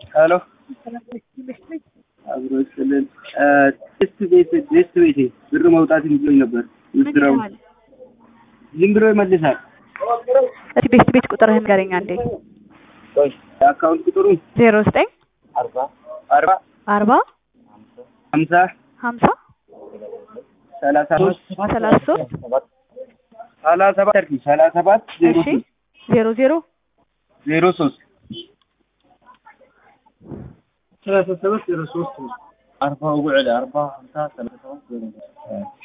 ሄሎ አብሮ ስልን ቴስት ቤት ቴስት ቤቴ ብር መውጣት እንዲሎኝ ነበር። ምስራው ዝም ብሎ ይመልሳል። እስቲ ቤት ቤት ቁጥርህን ንገረኝ አንዴ። አካውንት ቁጥሩ ዜሮ ዘጠኝ አርባ አርባ ሀምሳ ሀምሳ ሰላሳ ሶስት ሰላሳ ሶስት ሰላሳ ሰባት አርኪ ሰላሳ ሰባት ዜሮ እሺ ሶስት ዜሮ ዜሮ ዜሮ ሶስት ሰላሳ ሰባት ዜሮ ሶስት አርባ ውዕል አርባ ሀምሳ ሰላሳ ሰባት ዜሮ ሶስት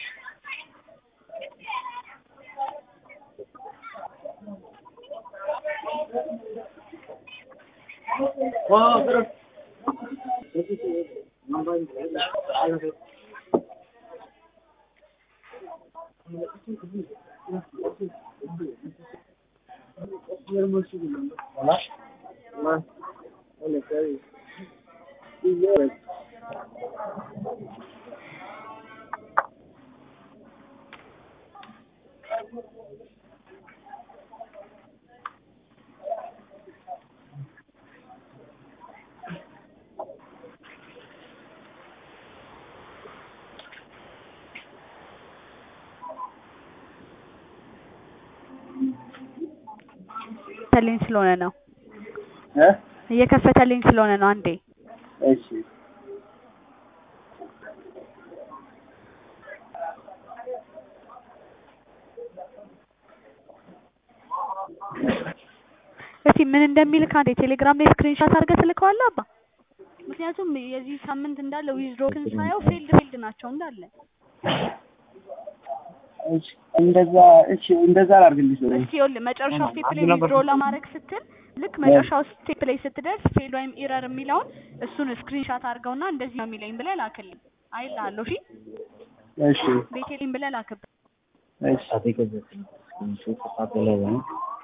እየከፈተልኝ ስለሆነ ነው እ እየከፈተልኝ ስለሆነ ነው። አንዴ እሺ እስቲ ምን እንደሚልክ አንዴ ቴሌግራም ላይ ስክሪንሻት አድርገህ ትልከዋለህ አባ። ምክንያቱም የዚህ ሳምንት እንዳለ ዊዝድሮክን ሳየው ፊልድ ፊልድ ናቸው እንዳለ። እሺ እንደዛ እሺ እንደዛ ላድርግልሽ ነው እስቲ ይኸውልህ መጨረሻው ስቴፕ ላይ ዊዝድሮ ለማድረግ ስትል ልክ መጨረሻው ስቴፕ ላይ ስትደርስ ፌል ወይም ኢረር የሚለውን እሱን ስክሪንሻት አድርገውና እንደዚህ ነው የሚለኝ ብለህ ላክልኝ። አይልሃለሁ። እሺ እሺ ቤቴልኝ ብለህ ላክብኝ። እሺ